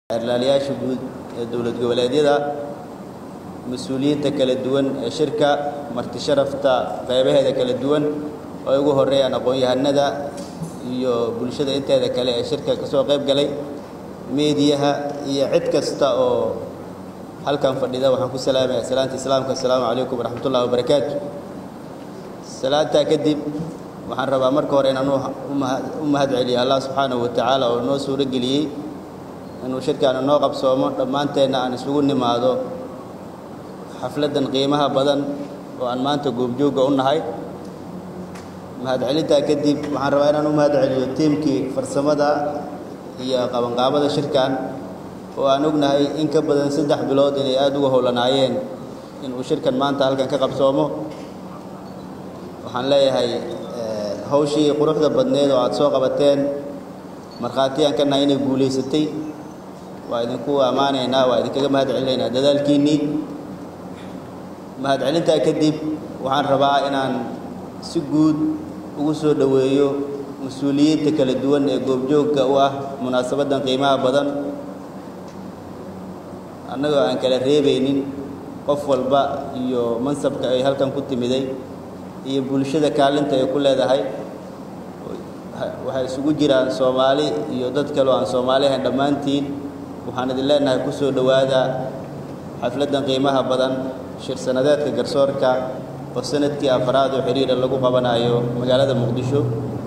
Xeerlaalayaasha guud ee dowlad goboleedyada, mas'uuliyiinta kala duwan ee shirka, marti sharafta qaybaheeda kala duwan oo ay ugu horeeyaan aqoon-yahanada iyo bulshada inteeda kale ee shirka ka soo qayb galay, meediyaha iyo cid kasta oo halkan fadhida waxaan ku salaamayaa salaanta islaamka assalaamu calaykum waraxmatullaahi wabarakaatu salaantaa kadib waxaan rabaa marka hore inaan u mahad celiyo allah subxaanahu wa tacaala oo noo suuro geliyey inuu shirkaana noo qabsoomo dhammaanteenna aan isugu nimaado xafladdan qiimaha badan oo aan maanta goobjoogga u nahay mahadcelintaa kadib waxaan rabaa inaan u mahad celiyo tiimkii farsamada iyo qabanqaabada shirkan oo aan ognahay in ka badan saddex bilood inay aada uga howlanaayeen inuu shirkan maanta halkan ka qabsoomo waxaan leeyahay hawshii quruxda badneed oo aad soo qabateen markhaatiyaan ka nahay inay guulaysatay waa idinku ammaanaynaa waa idinkaga mahad celinaynaa dadaalkiinnii mahadcelintaa kadib waxaan rabaa inaan si guud ugu soo dhoweeyo mas-uuliyiinta kala duwan ee goobjoogga u ah munaasabaddan qiimaha badan annagoo aan kala reebaynin qof walba iyo mansabka ay halkan ku timiday iyo bulshada kaalinta ay ku leedahay waxay isugu jiraan soomaali iyo dad kale oo aan soomaali ahayn dhammaantiin waxaan idin leenahay ku soo dhowaada xafladdan qiimaha badan shir sanadeedka garsoorka oo sanadkii afraad oo xidhiira lagu qabanayo magaalada muqdisho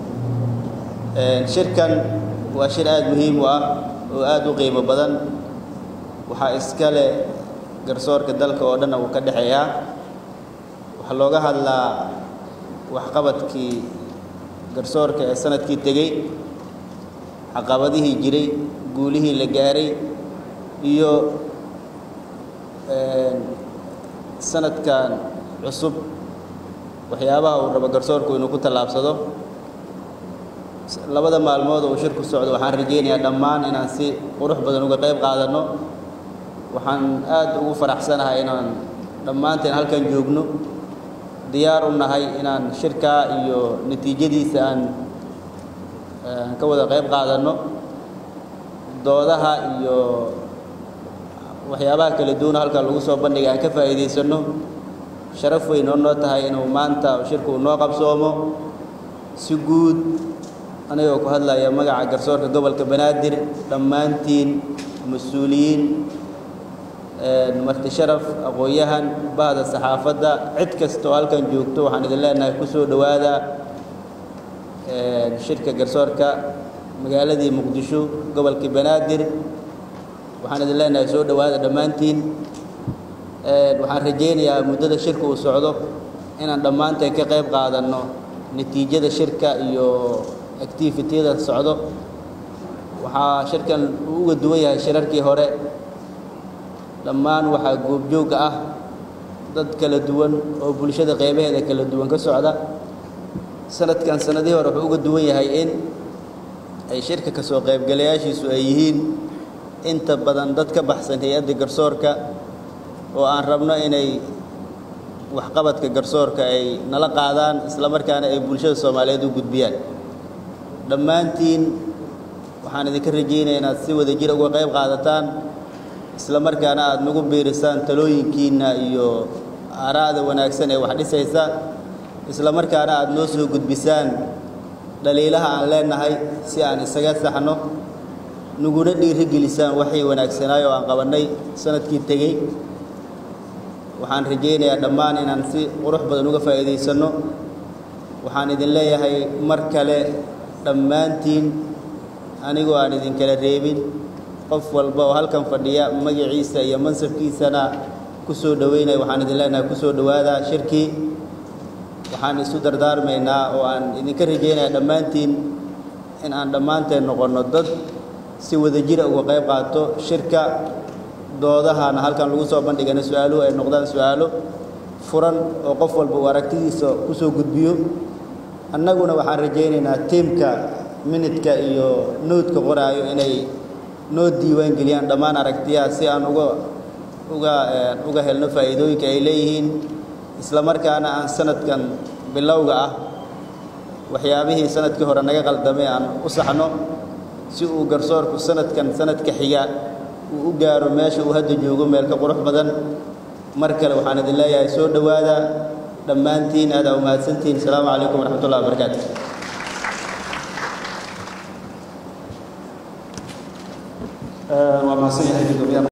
shirkan waa shir aada muhiim u ah oo aada u qiimo badan waxaa iska leh garsoorka dalka oo dhanna uu ka dhexeeyaa waxaa looga hadlaa waxqabadkii garsoorka ee sanadkii tegey caqabadihii jiray guulihii la gaaray iyo sanadkan cusub waxyaabaha uu rabo garsoorku inuu ku tallaabsado labada maalmood oo uu shirku socdo waxaan rajaynayaa dhammaan inaan si qurux badan uga qayb qaadanno waxaan aada ugu faraxsanahay inaan dhammaanteen halkan joogno diyaar u nahay inaan shirkaa iyo natiijadiisa aan aan ka wada qayb qaadanno doodaha iyo waxyaabaha kala duwan halkan lagu soo bandhigay aan ka faa'iidaysanno sharaf weyn oo noo tahay inuu maanta shirku uu noo qabsoomo si guud anigoo ku hadlaya magaca garsoorka gobolka banaadir dhammaantiin mas-uuliyiin marti sharaf aqoon-yahan bahda saxaafadda cid kasta oo halkan joogto waxaan idin leenahay ku soo dhowaada shirka garsoorka magaaladii muqdisho gobolkii banaadir waxaan idin leenahay soo dhowaada dhammaantiin waxaan rajaynayaa muddada shirka uu socdo inaan dhammaanteen ka qayb qaadanno natiijada shirka iyo activitiyada socdo waxaa shirkan uu uga duwan yahay shirarkii hore dhammaan waxaa goobjoogga ah dad kala duwan oo bulshada qaybaheeda kala duwan ka socda sanadkan sanadihii hore wuxuu uga duwan yahay in ay shirka ka soo qaybgalayaashiisu ay yihiin inta badan dad ka baxsan hay-adda garsoorka oo aan rabno inay waxqabadka garsoorka ay nala qaadaan isla markaana ay bulshada soomaaliyeed u gudbiyaan dhammaantiin waxaan idinka rajaynaya inaad si wada jir uga qayb qaadataan isla markaana aada nagu biirisaan talooyinkiinna iyo aaraa'da wanaagsan ee wax dhisaysa isla markaana aada noo soo gudbisaan dhaliilaha aan leenahay si aan isaga saxno naguna dhiirigelisaan waxay wanaagsanaay oo aan qabannay sanadkii tegey waxaan rajaynayaa dhammaan inaan si qurux badan uga faa'iidaysanno waxaan idin leeyahay mar kale dhammaantiin anigoo aan idinkala reebin qof walba oo halkan fadhiya magaciisa iyo mansabkiisana ku soo dhoweynaya waxaan idin leenahay ku soo dhowaada shirkii waxaan isu dardaarmaynaa oo aan idinka rajaynayaa dhammaantiin in aan dhammaanteen noqonno dad si wada jira uga qayb qaato shirka doodahana halkan lagu soo bandhigana su-aaluhu ay noqdaan su-aalo furan oo qof walba uu aragtidiisa ku soo gudbiyo annaguna waxaan rajaynaynaa tiimka minidka iyo noodka qoraayo inay noo diiwaan geliyaan dhammaan aragtiyaha si aan uga uga uga helno faa'iidooyinka ay leeyihiin isla markaana aan sanadkan bilowga ah waxyaabihii sanadkii hore naga qaldamay aan u saxno si uu garsoorku sanadkan sanadka xiga uu u gaaro meesha uu hadda joogo meel ka qurux badan mar kale waxaan idin leeyahay soo dhowaada dhammaantiin aadaa umahadsantihiin asalaamu calaykum waraxmat ullahi wabarakaatu waa mahadsan yahay gudoomiyaha